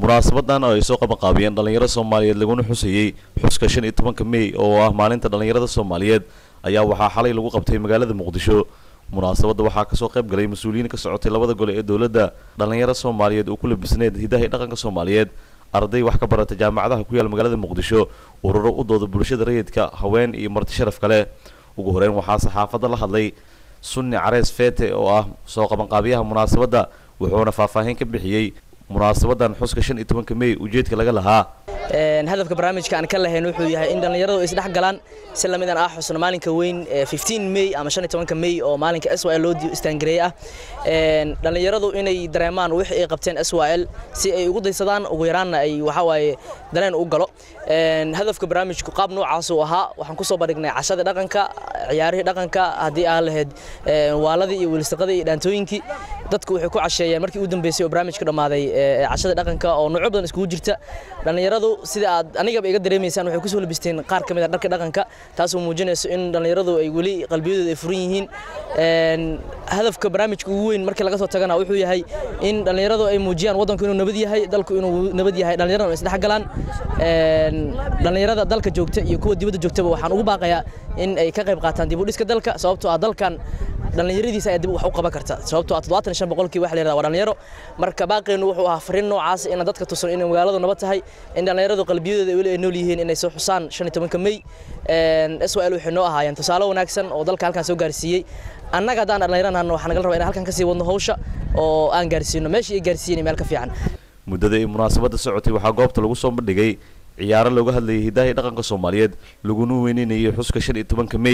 munaasabadan oo ay soo qabanqaabiyeen dhallinyaro soomaaliyeed laguna xusayey xuska shan iyo tobanka mey oo ah maalinta dhallinyarada soomaaliyeed ayaa waxaa xalay lagu qabtay magaalada muqdisho munaasabadda waxaa kasoo qayb galay mas-uuliyiin ka socotay labada gole ee dowladda dhallinyaro soomaaliyeed oo ku labisneed hidaha iyo dhaqanka soomaaliyeed arday wax ka barata jaamacadaha ku yaal magaalada muqdisho ururo u dooda bulshada rayidka haween iyo marti sharaf kale ugu horeyn waxaa saxaafadda la hadlay sunni carees feete oo ah soo qabanqaabiyaha munaasabadda wuxuuna faahfaahin ka bixiyey munaasabadan xuska shan iyo tobanka mey ujeedka laga lahaa hadafka barnaamijka aan ka lahayn wuxuu yahay in dhallinyaradu isdhex galaan si lamidan ah xusno maalinka weyn mey ama mey oo maalinka s l loo istaangareeyey ah dhallinyaradu inay dareemaan wixii ay qabteen s l si ay ugu daysadaan ugu yaraanna ay waxawaaye dareen u galo hadafka barnaamijku qaab noocaas uu ahaa waxaan kusoo bandhignay cashadii dhaqanka ciyaarihii dhaqanka haddii aan lahayd waaladii iyo wiilsaqadii iyo dhaantooyinkii dadku waxay ku casheeyeen markii u dambeysay oo barnaamijku dhammaaday cashada dhaqanka oo noocyo badan iskugu jirta dhallinyaradu sida aad anigaba iga dareemaysaan waxay kusoo labisteen qaar ka mid a dharka dhaqanka taasoo muujinayso in dhallinyaradu ay weli qalbiyadooda ay furan yihiin hadafka barnaamijka ugu weyn markii laga soo tagana wuxuu yahay in dhallinyaradu ay muujiyaan waddanku inuu nabad yahay dalku inuu nabad yahay dhallinyaradu isdhex galaan dhallinyarada dalka joogta iyo kuwa dibadda joogtaba waxaan ugu baaqayaa in ay ka qayb qaataan dib u dhiska dalka sababtoo ah dalkan dhallinyaradiisa ayaa dib wax u qaban karta sababtoo ah toddobaatan shan boqolkii waxa la yidhahda waa dhallinyaro marka baaqeenu wuxuu ahaa fariin noocaas inaan dadka tusan inay magaaladu nabad tahay in dhallinyaradu qalbiyadooda weli ay nool yihiin inay soo xusaan shan iyo tobanka mey s l waxay noo ahaayeen tusaale wanaagsan oo dalka halkan soo gaarsiiyey annaga haddaan dhallinyaranaano waxaa nagal rabaa inaan halkan kasii wadno hawsha oo aan gaarsiino meeshii ay gaarsiiyeen meel ka fiican muddada ay munaasabadda socotay waxaa goobta lagu soo bandhigay ciyaaro looga hadlayay hidaha iyo dhaqanka soomaaliyeed laguna weyneynayay xuska shan iyo tobanka mey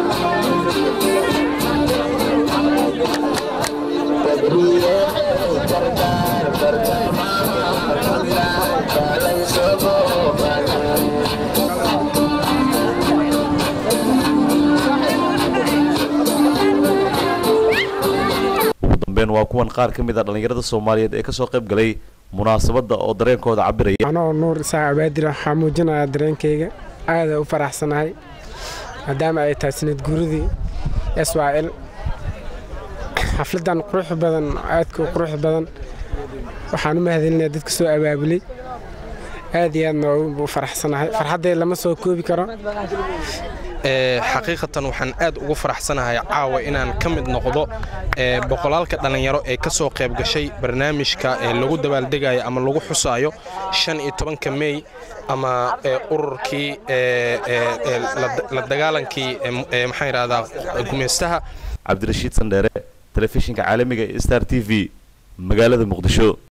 ugu dambeyn waa kuwan qaar ka mid a dhallinyarada soomaaliyeed ee kasoo qayb galay munaasabadda oo dareenkooda cabiraya anoo nuur isaaq abaadir waxaa muujinayaa dareenkayga aada u faraxsanahay maadaama ay tahay sanad guuridii s y l xafladan qurux badan aadka u qurux badan waxaan u mahadcelinayaa dadka soo abaabulay aad iyo aadna u faraxsanahay farxaddee lama soo koobi karo xaqiiqatan waxaan aad ugu faraxsanahay caawa inaan ka mid noqdo boqolaalka dhallinyaro ee ka soo qayb gashay barnaamijka lagu dabaaldegayo ama lagu xusaayo shan iyo tobanka mey ama ururkii la dagaalankii maxaan yidhahdaa gumeystaha cabdirashiid sandheere telefishinka caalamiga ee star t v magaalada muqdisho